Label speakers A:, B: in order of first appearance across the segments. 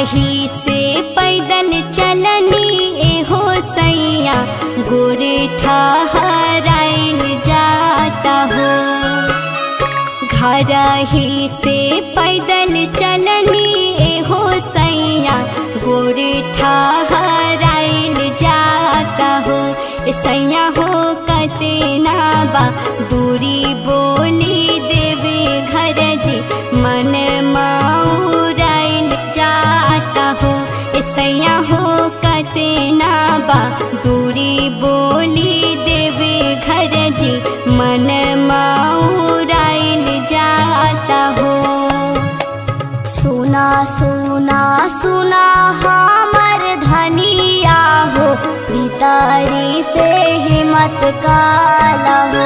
A: ही से पैदल चलनी एहो सैया गोरे ठहराइल जाता हो घर ही से पैदल चलनी एहो सैया गोरे ठहराइल जाता हो ए सैया हो कतना बा दूरी बोली देवे घर जी मन माउराइल जाता हो ए सैया हो कतना बा दूरी बोली देवे घर जी मन माउराइल जाता हो
B: सुना सुना सुना हमर धनिया हो भीतरी से हिम्मत काला हो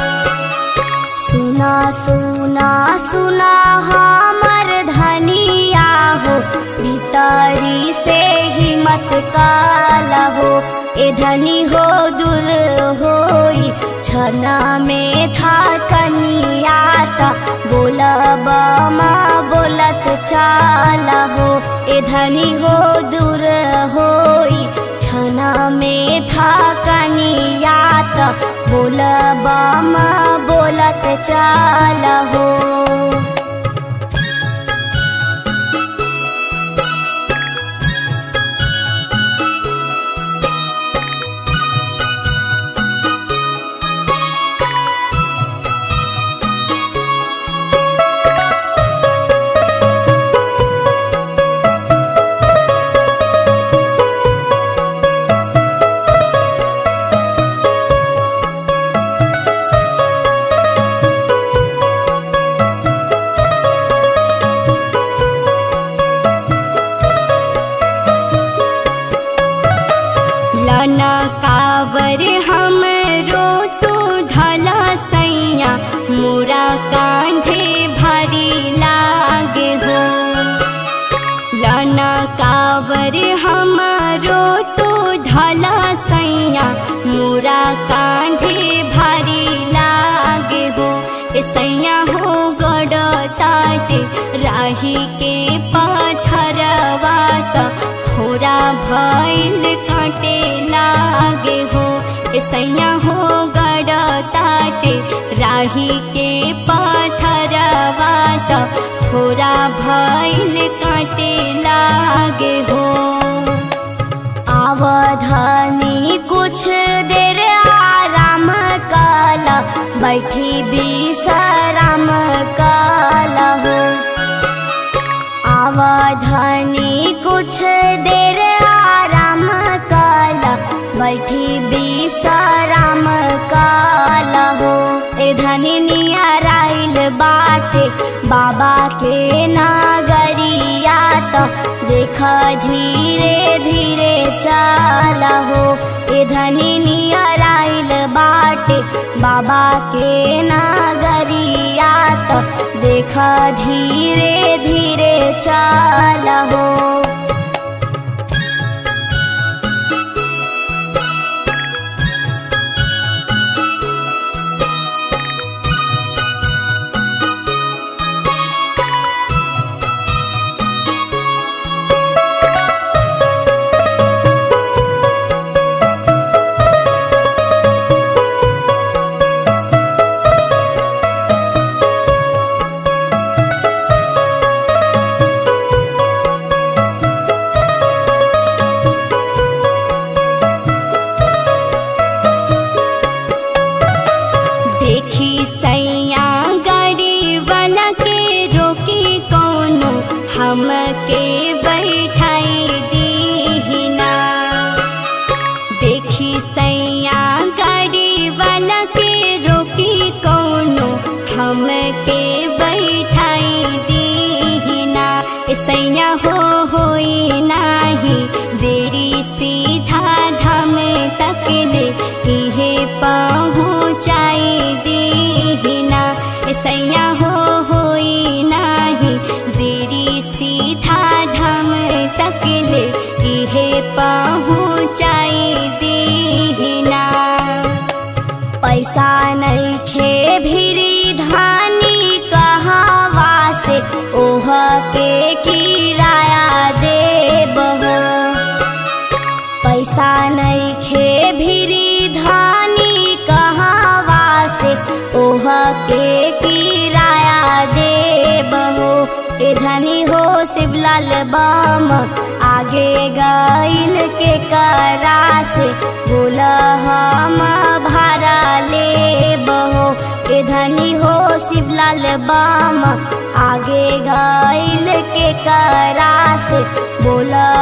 B: सुना सुना सुना हमर धनिया हो भीतरी से हिम्मत काला हो ए धनी हो दूर होई छना में था कनियाता बोलब माँ बोलत चाला हो ए धनी हो दूर होई छना में था कनियाता बोलब माँ बोलत चाला हो
A: लना कावर हम रो तू धला सैया मोरा कांधे भारी लागे हो लना कावर हम रो तू धला सैया मोरा कांधे भारी लागे हो ए सैया हो गड़ ताटे राही के पाथरवा त खोरा भैल काटे लागे हो ए सैया हो गड़ ताटे राही के पाथरवा त खोरा भैल काटे लागे हो
B: आवधानी कुछ देर आराम काला बैठी विश्राम काला हो आवधानी कुछ देर आराम काला बैठी विश्राम काला हो ए धनी नियराइल बाटे बाबा के नागरिया तो देख धीरे धीरे चाला हो ए धनी नियराइल बाटे बाबा के नागरिया तो देख धीरे धीरे चाला हो
A: देखी सैया गाड़ी वाला के रोकी कौनो हमके बैठाई दीना देखी सैया गाड़ी वाला के रोकी कौनो हमके बैठाई दीना ए सैया हो होई नाही देरी सीधा धाम तकले इहे पहुँचाई दीना ए सैया हो होई नाही देरी सीधा धाम तकले इहे पहुँचाई दीना
B: पैसा नहीं खे भिरी धानी कहावा से ओह के किराया दे शिवलाल बम आगे गईल के करा से बोल हम भारा ले बहो ए धनी हो शिवलाल बम आगे गईल के करा से बोल